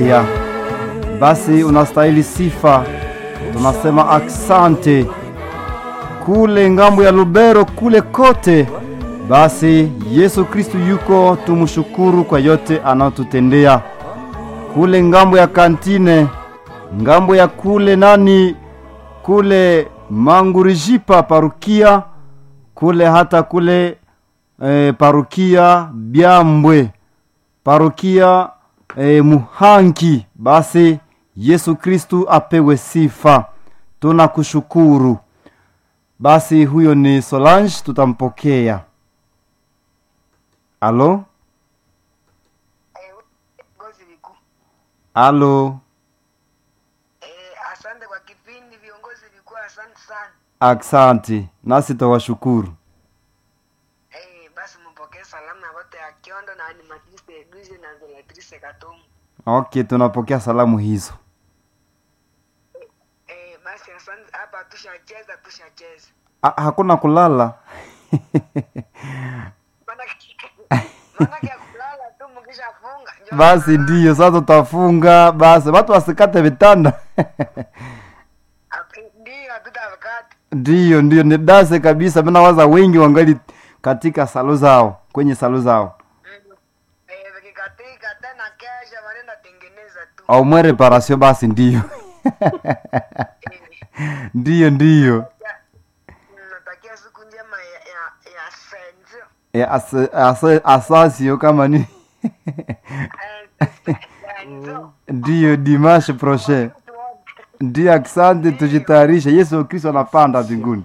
Maria. Basi unastahili sifa, tunasema aksante kule ngambo ya Lubero kule kote. Basi Yesu Kristu yuko, tumshukuru kwa yote anayotutendea kule ngambo ya kantine, ngambo ya kule nani kule Mangurijipa parukia kule hata kule e, parukia Byambwe parukia e, Muhanki. Basi Yesu Kristu apewe sifa, tunakushukuru. Basi huyo ni Solange, tutampokea. Alo, Ngozi vikuu. alo, Eh, asante kwa kipindi viongozi vikuu, asante sana. aksanti, nasi tawashukuru. Eh, basi mpokee salamu na wote ya Kiondo na animatrice Edwige na Zelatrice Katomu. Okay, tunapokea salamu hizo. Eh, basi asante hapa tushacheza tushacheza. Ah, hakuna kulala Maana maana ya kulala tu mkishafunga. njoo basi kulala. ndiyo sasa tutafunga basi watu wasikate vitanda Ap- Ndio hatutakata. ndiyo ndiyo ni dase kabisa mina waza wengi wangali katika salo zao kwenye salo zao Mm. Eh, vikikatika tena kesha wanaenda tengeneza tu. au mwe reparation basi ndiyo Eh, ndiyo ndiyo ya- natakia siku njema ya ya, ya senzo. e, as, as, asasio kama ni Eh, senzo. ndiyo dimanche prochain ndiyo asante tujitayarishe yesu kristo anapanda mbinguni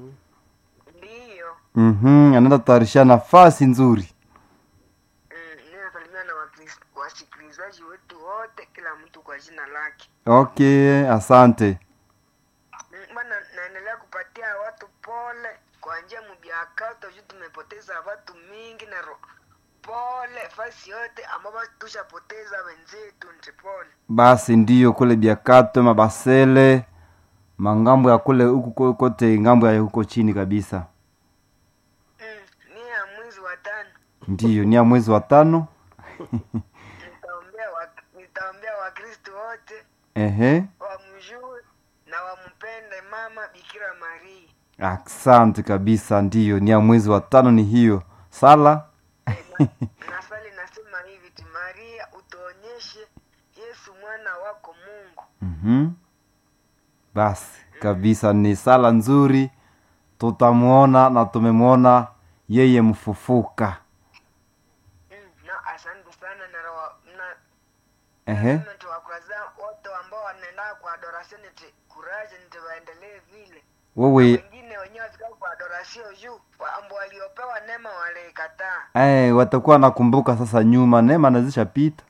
Ndiyo. mm-hmm, anaenda tutayarisha nafasi nzuri Mm, ninasalimia na wakris- wasikilizaji wetu wote, kila mtu kwa jina lake. okay asante Mm, Bwana, naendelea kupatia watu pole kwa njia mubiakato juu tumepoteza watu mingi na ro pole fasi yote ambao tushapoteza wenzetu, nti pole. basi ndiyo kule biakato mabasele mangambo ya kule huku ko- kote ngambo ya huko chini kabisa Mm, ni ya mwezi wa tano ndiyo ni ya mwezi wa tano nitaombea wa, nitaombea wakristo wote ehe wamjue na wampende mama Bikira Maria. asante kabisa ndiyo ni ya mwezi wa tano ni hiyo sala Nasali nasema hivi ti Maria, utuonyeshe Yesu mwana wako Mungu. mm-hmm. basi kabisa ni sala nzuri tutamwona na tumemwona yeye mfufuka Mm, na asante sana na rawa- na ehe nasema tuwakwaza wote ambao wanaenda kwa adoration ti kuraje nti waendelee vile. wewe Wengine wenyewe wafika kwa adoration juu wa- ambao waliopewa neema walikataa. eh, watakuwa nakumbuka sasa nyuma neema nazishapita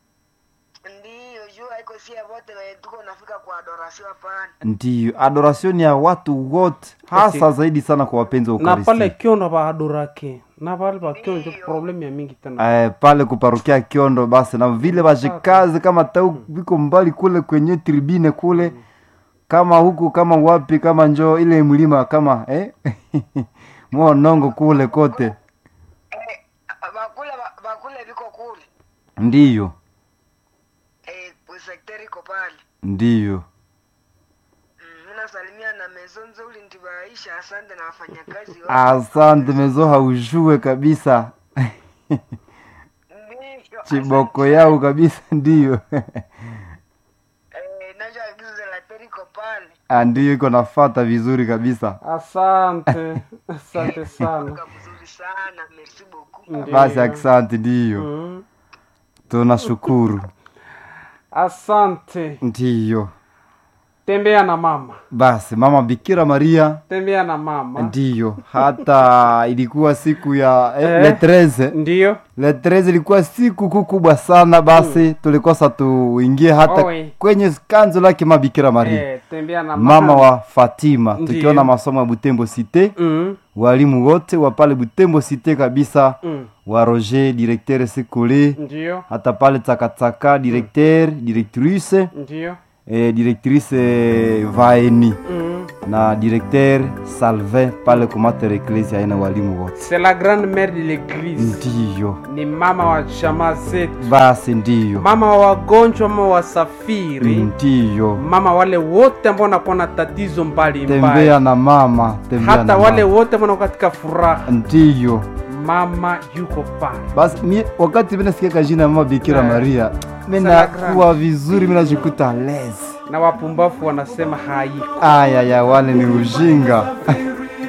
Ndiyo juu haiko sie wote wenye tuko nafika kwa adoration hapana. ndiyo adoration ya watu wote hasa Okay. zaidi sana kwa wapenzi wa na pale Ukaristi. kiondo baadorake na pale bakiondo njo problem ya mingi tena Eh, pale kuparukia kiondo basi na vile vashikazi kama tau viko mbali kule kwenye tribine kule kama huku kama wapi kama njo ile mlima kama eh? mwonongo kule kote Eh, bakule ba- bakule viko kule. ndiyo Eh, sekteri iko pale. ndiyo Mm, Nasalimia na mezo nzuri ndibaisha, asante na wafanyakazi wote. asante mezo haujue kabisa Ndivyo, chiboko asante. yao kabisa ndiyo Eh, nacho agizo la teri iko pale. Ah, ndiyo iko nafata vizuri kabisa asante asante sana Kwa mzuri sana, merci beaucoup. Ndiyo. basi asante ndiyo Mm. tunashukuru asante ndiyo tembea na mama basi mama bikira maria tembea na mama ndiyo hata ilikuwa siku ya eh, Eh. le 13 ndiyo le 13 ilikuwa siku kuu kubwa sana basi tulikosa tuingie hata Owe. kwenye kanzo lake mabikira maria eh, tembea na mama, mama wa fatima Ndiyo. tukiona masomo ya butembo cité mm. walimu wote wa pale butembo cité kabisa Mm. wa roger directeur sekole ndiyo hata pale takataka directeur directrice ndiyo eh, directrice eh, vaeni mm. na directeur Salvin pale kumater ecclesia aina walimu wote. c'est la grande mère de l'église Ndiyo ni mama wa jamaa zetu basi, ndiyo mama wa wagonjwa mama wasafiri ndiyo, mama wale wote ambao wanakuwa na tatizo mbalimbali tembea na mama, tembea hata na wale mama. wote ambao wanakuwa katika furaha Ndiyo mama yuko pale basi, mie wakati mimi nasikia jina ya mama Bikira Eh. Maria, mimi Salagram. nakuwa vizuri, mimi najikuta lezi. na wapumbavu wanasema haiko Aya ya wale ni ujinga